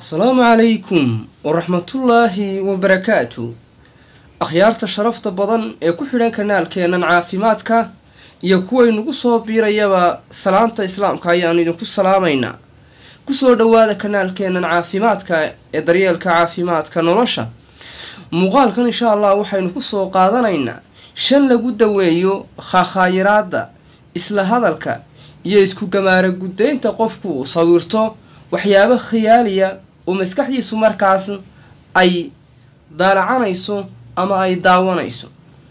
asalaamu calaykum waraxmatullaahi wabarakaatu akhyaarta sharafta badan ee ku xidhan kanaalkeennan caafimaadka iyo kuwaynugu soo biirayaba salaanta islaamka ayaanu idinku salaamaynaa kusoo dhowaada kanaalkeennan caafimaadka ee daryeelka caafimaadka nolosha muuqaalkan insha allah waxaynu kusoo qaadanaynaa shan lagu daweeyo khaakhayiraadda isla hadalka iyo isku gamaara guddaynta qofku uu sawirto waxyaabo khiyaaliya oo maskaxdiisu markaas ay daalacanayso ama ay daawanayso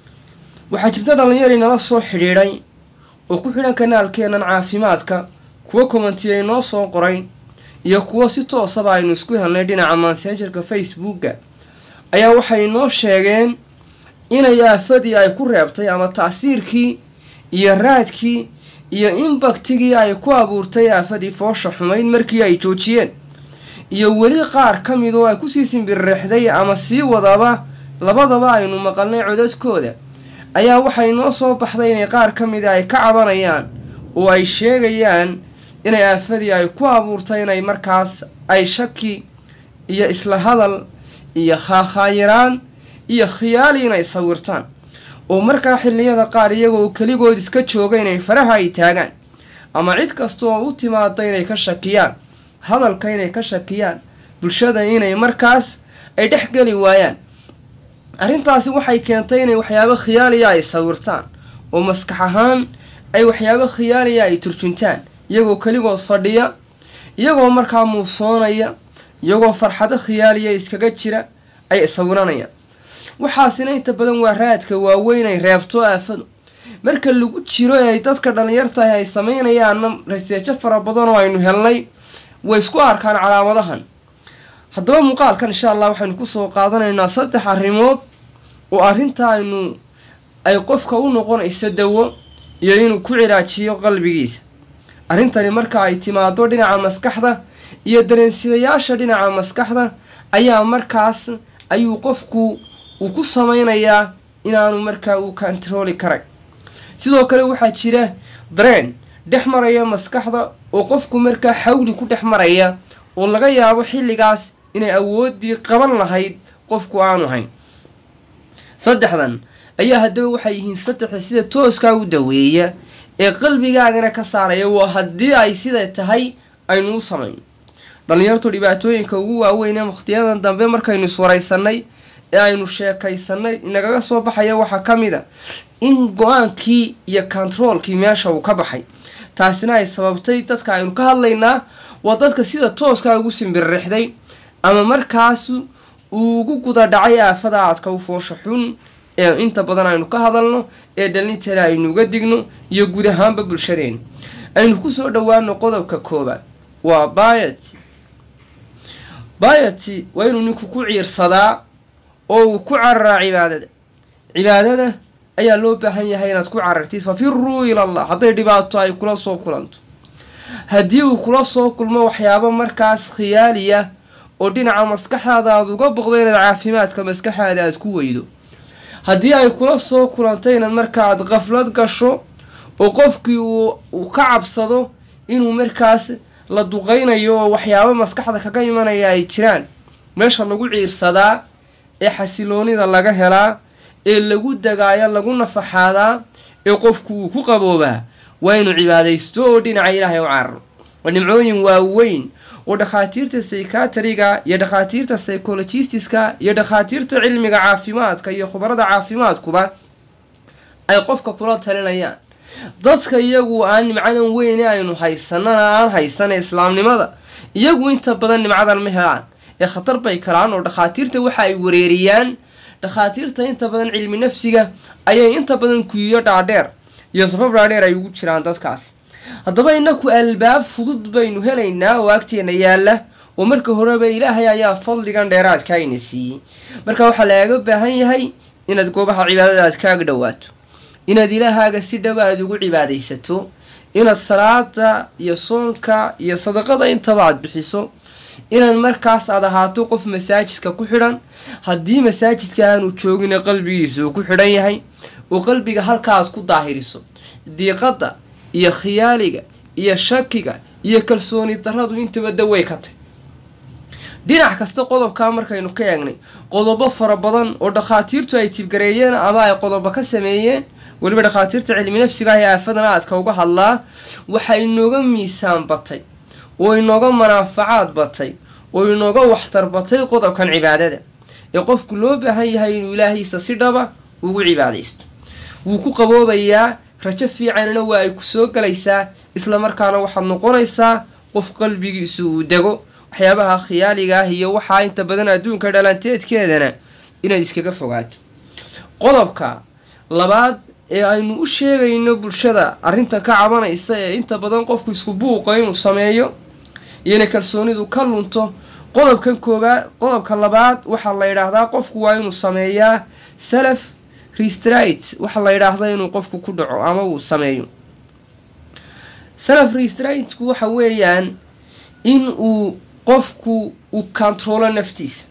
waxaa jirta dhallinyari nala soo xidhiidhay oo ku xidhan kanaalkeennan caafimaadka kuwo kommentiyay noo soo qoray iyo kuwo si toosaba aynu isku helnay dhinaca mansengerka facebooka ayaa waxay noo sheegeen inay aafadii ay ku reebtay ama tacsiirkii iyo raadkii iyo imbaktigii ay ku abuurtay aafadii foosha xumayd markii ay joojiyeen iyo weli qaar ka mid oo ay kusii simbirrixday ama sii wadaba labadaba aynu maqalnay codadkooda ayaa waxay noo soo baxday inay qaar ka mida ay ka cabanayaan oo ay sheegayaan inay aafadii ay ku abuurtay inay markaas ay shaki iyo isla hadal iyo khaakhayiraan iyo khiyaali inay sawirtaan oo markaa xilliyada qaar iyagoo keligood iska jooga inay faraha ay taagaan ama cid kasta oo u timaada inay ka shakiyaan hadalka inay ka shakiyaan bulshada inay markaas ay dhex geli waayaan arrintaasi waxay keentay inay waxyaabo khiyaaliya ay sawirtaan oo maskax ahaan ay waxyaabo khiyaaliya ay turjuntaan iyagoo keligood fadhiya iyagoo markaa muufsoonaya iyagoo farxado khiyaaliya iskaga jira ay sawiranayaan waxaasina inta badan waa raadka waaweyn ay reebto aafadu marka lagu jiro ay dadka dhallinyartahay ay samaynayaanna raseejo fara badan oo aynu helnay way isku arkaan calaamadahan haddaba muuqaalkan insha allah waxaynu kusoo qaadanaynaa saddex arrimood oo arrinta aynu ay qofka u noqonayso dawo iyo inuu ku cilaajiyo qalbigiisa arrintani marka ay timaado dhinaca maskaxda iyo dareensidayaasha dhinaca maskaxda ayaa markaas ayuu qofku uu ku samaynayaa inaanu markaa uu kantarooli karay sidoo kale waxaa jira dareen dhex maraya maskaxda oo qofku markaa xawli ku dhex maraya oo laga yaabo xilligaas inay awooddii qaban lahayd qofku aanu hayn saddexdan ayaa haddaba waxay yihiin saddexa sida tooskaa u daweeya ee qalbigaagana ka saaraya waa haddii ay siday tahay aynu u samayno dhallinyartu dhibaatooyinka ugu waaweyn ee wakhtiyadan dambe markaynu iswaraysanay ee aynu sheekaysanay inagaga soo baxaya waxaa ka mid a in go-aankii iyo kontaroolkii meesha uu ka baxay taasina ay sababtay dadka aynu ka hadlaynaa waa dadka sida tooskaa ugu simbirrixday ama markaas uu ugu guda dhacay aafada aadka u foosha xun ee inta badan aynu ka hadalno ee dhalintale aynu uga digno iyo guud ahaanba bulshadeena aynu kusoo dhowaano qodobka koobaad waa bayati bayati waa inuu ninku ku ciirsadaa oo uu ku cararaa cibaadada cibaadada ayaa loo baahan yahay inaad ku carartid fafiruu ilallah hadday dhibaato ay kula soo kulanto haddii uu kula soo kulmo waxyaabo markaas khiyaaliya oo dhinaca maskaxdaada aad uga boqdo inaad caafimaadka maskaxaada aad ku weydo haddii ay kula soo kulanto inaad marka aad qaflad gasho oo qofkii uu ka cabsado inuu markaas la duqaynayo oo waxyaabo maskaxda kaga imanaya ay jiraan meesha lagu ciirsadaa ee xasiloonida laga helaa ee lagu dagaayo lagu nafaxaadaa ee qofku uu ku qaboobaa waa inuu cibaadaysto oo dhinaca ilaahay u cararo waa nimcooyin waaweyn oo dhakhaatiirta psychiatriga iyo dhakhaatiirta psychologistiska iyo dhakhaatiirta cilmiga caafimaadka iyo khubarada caafimaadkuba ay qofka kula talinayaan dadka iyagu aan nimcadan weyne aynu haysanana aan haysana islaamnimada iyagu inta badan nimcadan ma helaan ee khatar bay kalaan oo dhakhaatiirta waxa ay wareeriyaan dhakhaatiirta inta badan cilmi nafsiga ayay inta badan kuyiyo dhaadheer iyo sabab dhaadheer ay ugu jiraan dadkaas haddaba inaku albaab fudud baynu helaynaa oo agteena yaalla oo marka horeba ilaahay ayaa fadligan dheeraadka ayna siiyey marka waxaa lagaga baahan yahay inaad goobaha cibaadada aad kaaga dhowaato inaad ilaahaaga si dhow aada ugu cibaadaysato inaad salaada iyo soonka iyo sadaqada intaba aad bixiso inaad markaas aad ahaato qof masaajidka ku xidhan haddii masaajidka aanu joogina qalbigiisa uu ku xidhan yahay oo qalbiga halkaas ku daahiriso diiqadda iyo khiyaaliga iyo shakiga iyo kalsooni darradu intaba dawey ka tay dhinac kasta qodobkaa markaynu ka eegnay qodobo fara badan oo dhakhaatiirtu ay tibgareeyeen ama ay qodobo ka sameeyeen weliba dhakhaatiirta cilmi nafsiga ah ee aafadan aadka uga hadlaa waxaa inooga miisaan batay oo inooga manaafacaad batay oo inooga waxtar batay qodobkan cibaadada ee qofku loo baahan yahay inuu ilaahiisa si dhaba ugu cibaadaysto wuu ku qaboobayaa rajo fiicanna waa ay ku soo galaysaa islamarkaana waxaad noqonaysaa qof qalbigiisu uu dego waxyaabaha khiyaaliga ah iyo waxaa inta badan adduunka dhalanteedkeedana inaad iskaga fogaato qodobka labaad ee aynu u sheegayno bulshada arrintan ka cabanaysa ee inta badan qofku isku buuqa inuu sameeyo iyo inay kalsoonidu ka lunto qodobkan koobaad qodobka labaad waxaa la yidhaahdaa qofku waa inuu sameeyaa salaf restrite waxaa la yidhaahdaa inuu qofku ku dhaco ama uu sameeyo salaf restriteku waxa weeyaan in uu qofku uu controlo naftiisa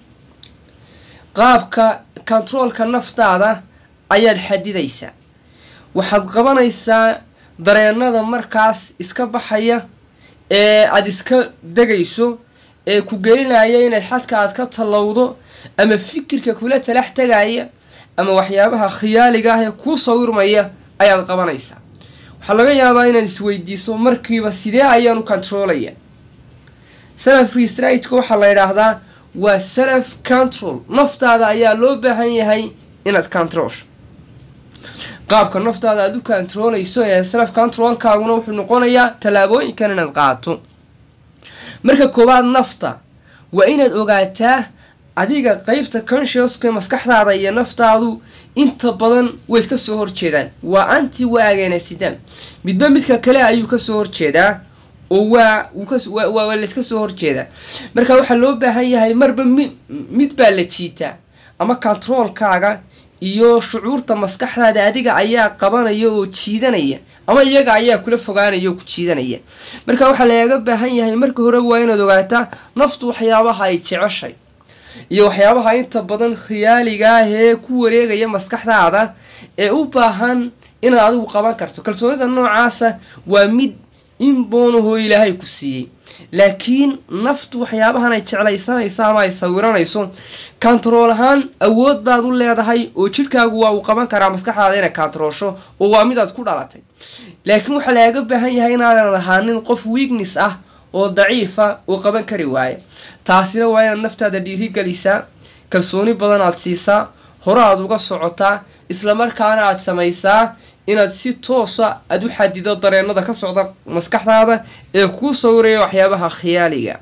qaabka controolka naftaada ayaad xadidaysaa waxaad qabanaysaa dareenada markaas iska baxaya ee aada iska degayso ee ku gelinaya inayd xadka aad ka tallowdo ama fikirka kula talax tegaya ama waxyaabaha khiyaaliga ah ee kuu sawirmaya ayaad qabanaysaa waxaa laga yaabaa inaad isweydiiso markiiba sidee ayaanu controlaya salaf restriteka waxaa la yidhaahdaa waa salaf control naftaada ayaa loo baahan yahay inaad controlsho qaabka naftaada aada u controlayso ee salaf controlkaaguna wuxuu noqonayaa tallaabooyinkan inaad qaato marka koowaad nafta waa inaad ogaataa adiga qeybta consciouska maskaxdaada iyo naftaadu inta badan way iska soo horjeedaan waa anti waagenasidaan midba midka kale ayuu kasoo horjeedaa oo waa waa layska soo horjeedaa marka waxaa loo baahan yahay marba mi mid baa la jiitaa ama controolkaaga iyo shucuurta maskaxdaada adiga ayaa qabanaya oo jiidanaya ama iyaga ayaa kula fogaanaya oo ku jiidanaya marka waxaa lagaga baahan yahay marka hore waa inaad ogaataa naftu waxyaabaha ay jeceshay iyo waxyaabaha inta badan khiyaaliga ah ee ku wareegaya maskaxdaada ee u baahan inaad adigu qaban karto kalsoonida noocaasa waa mid in boonahoo ilaahay ku siiyey laakiin naftu waxyaabahan ay jeclaysanayso ama ay sawiranayso kontarool ahaan awood baad u leedahay oo jidhkaagu waa uu qaban karaa maskaxdaada inay kontaroolsho oo waa mid aad ku dhalatay laakiin waxaa lagaga baahan yahay inaadan ahaanin qof weakness ah oo daciifa oo qaban kari waaya taasina waa inaad naftaada dhiirigelisaa kalsooni badan aad siisaa hore aad uga socotaa islamarkaana aad samaysaa inaad si toosa aada u xadido dareenada ka socda maskaxdaada ee kuu sawiraya waxyaabaha khiyaaliga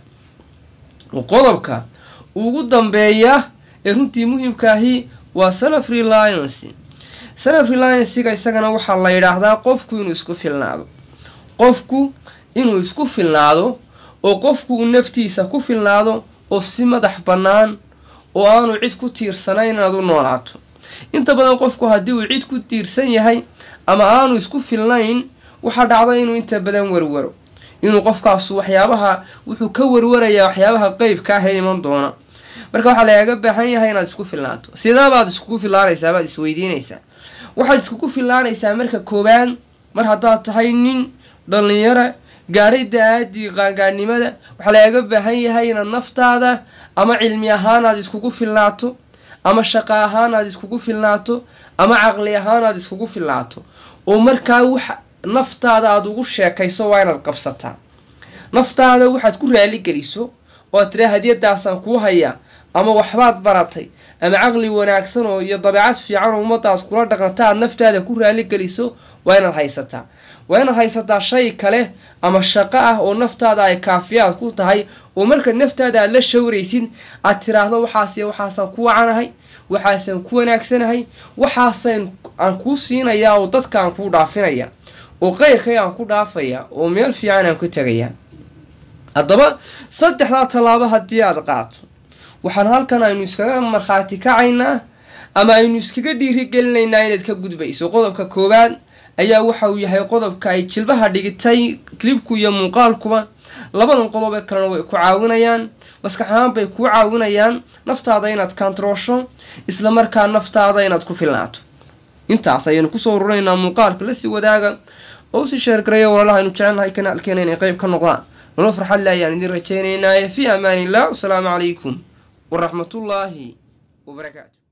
qodobka ugu dambeeya ee runtii muhiimkaahi waa self reliance self reliancega isagana waxaa la yidhaahdaa qofku inuu isku filnaado qofku inuu isku filnaado oo qofku uu naftiisa ku filnaado oo si madax bannaan oo aanu cid ku tiirsanayn inaad u noolaato inta badan qofku haddii uu cid ku tiirsan yahay ama aanu isku filnayn waxaa dhacda inuu inta badan warwaro inuu qofkaasu waxyaabaha wuxuu ka warwarayaa waxyaabaha qeybka ah ee iman doona marka waxaa lagaga baahan yahay inaad isku filnaato sideebaad iskugu fillaanaysaa baad isweydiinaysaa waxaad iskugu fillaanaysaa marka koowaad mar haddaad tahay nin dhallinyara gaadhay da-aadii qaangaadhnimada waxaa lagaga baahan yahay inaad naftaada ama cilmi ahaan aad iskugu filnaato ama shaqo ahaan aad iskugu filnaato ama caqli ahaan aad iskugu filnaato oo markaa wax naftaada aada ugu sheekayso waa inaad qabsataa naftaada waxaad ku raaligeliso oo aad tiraa hadiyadaasaan kuu hayaa ama waxbaad baratay ama caqli wanaagsan oo iyo dabeecad fiican oo ummadaas kula dhaqanta aad naftaada ku raaligeliso waa inaad haysataa waa inaad haysataa shay kale ama shaqo ah oo naftaada ay kaafiyaad ku tahay oo markaad naftaada aad la shawraysid aad tiraahdo waxaasiy waxaasaan ku wacanahay waxaasaan ku wanaagsanahay waxaasan aan kuu siinayaa oo dadka aan kuu dhaafinaya oo qeyrkay aan ku dhaafaya oo meel fiican aan ku tegaya haddaba saddexdaa tallaabo haddii aad qaato waxaan halkan aynu iskaga markhaati kacaynaa ama aynu iskaga dhiirigelinaynaa inaad ka gudbayso qodobka koowaad ayaa waxa uu yahay qodobka ay jilbaha dhigitay klibku iyo muuqaalkuba labadan qodob ee kalena way ku caawinayaan maskax ahaan bay kuu caawinayaan naftaada inaad kantaroosho isla markaa naftaada inaad ku filnaato intaas ayaynu kusoo ururaynaa muuqaalka lasii wadaaga oo usii sheergaraya walaalaha aynu jecelnahay kanaalkeena inay qeyb ka noqdaan nolol farxad le ayaan idin rajaynaynaaye fii amaan illah wasalaamu calaykum waraxmatullaahi wabarakaatu